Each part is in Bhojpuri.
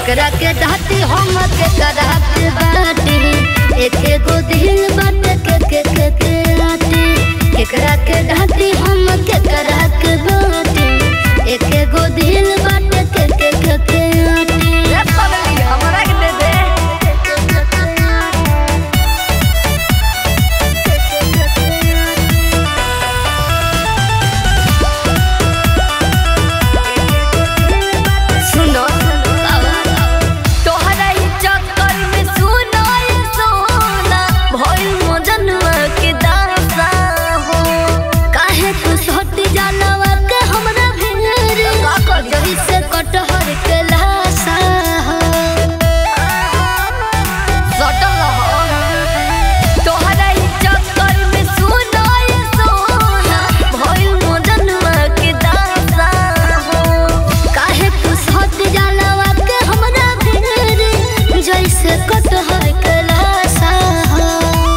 केकरा के डाटी हम केकरा के बाटी एक एगो दिल बाटे के के के के आटी केकरा के डाटी हम केकरा के बाटी एक एगो दिल बाटे के के के के आटी रे पगली हमरा के दे दे सुनो तोहरा ही चक्कर में सुनो ये सोना भइल मजनुआ के दासा हो काहे तू सट जानवा के हमरा भेर जही से कटहर के लासा हो सटल हो तोहरा ही चक्कर में सुनो ये सोना भइल मजनुआ के दासा हो काहे तू सट जानवा के हमरा भेर जैसे कटहर के लासा हो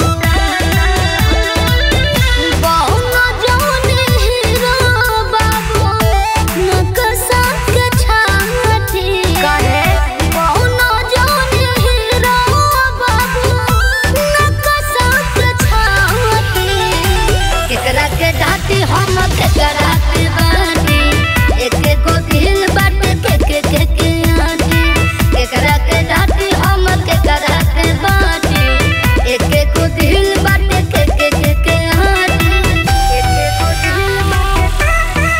बहुना जौने हीरो बाबू नकसा के छाती काहे बहुना जौने हीरो बाबू नकसा के छाती केकरा के डाटी हम केकरा के बाटी एक एगो दिल बाटे के के के के आटी केकरा के डाटी हम केकरा के बाटी एक एगो दिल बाटे के के के के आटी एक एगो दिल बाटे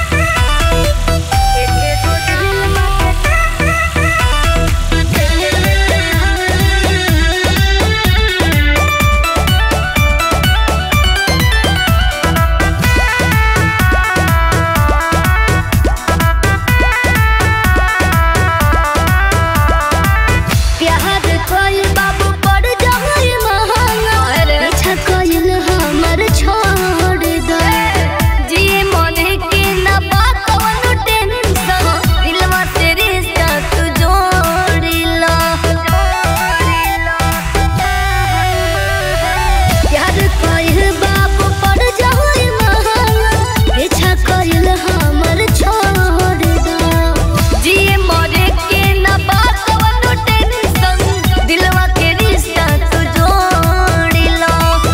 एक एगो दिल बाटे प्यार कोई बाबू पड़ जाए महंगा अरे। पीछा कोई हमर छोड़ दे जी मने के ना बा कवनो टेंशन दिलवा से रिश्ता तू जोड़िला प्यार कोई बाबू पड़ जाए महंगा पीछा कोई हमर छोड़ दे जी मने के ना बा कवनो टेंशन दिलवा के रिश्ता तू जोड़िला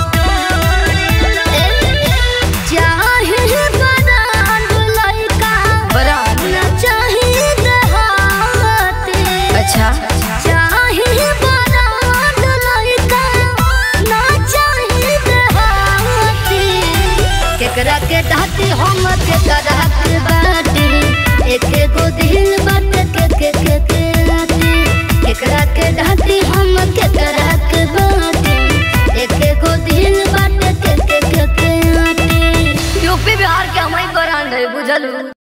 चाहे बरान लइका बरा ना चाहे देहाती अच्छा चाहे बरात लइका ना चाहे देहाती केकरा के डाटी हम केकरा के बाटी एक एगो दिल बाटे के के के के आटी केकरा के डाटी हम केकरा के बाटी एक एगो दिल बाटे के के के के आटी यूपी बिहार के हमारी ब्रांड है बुझलू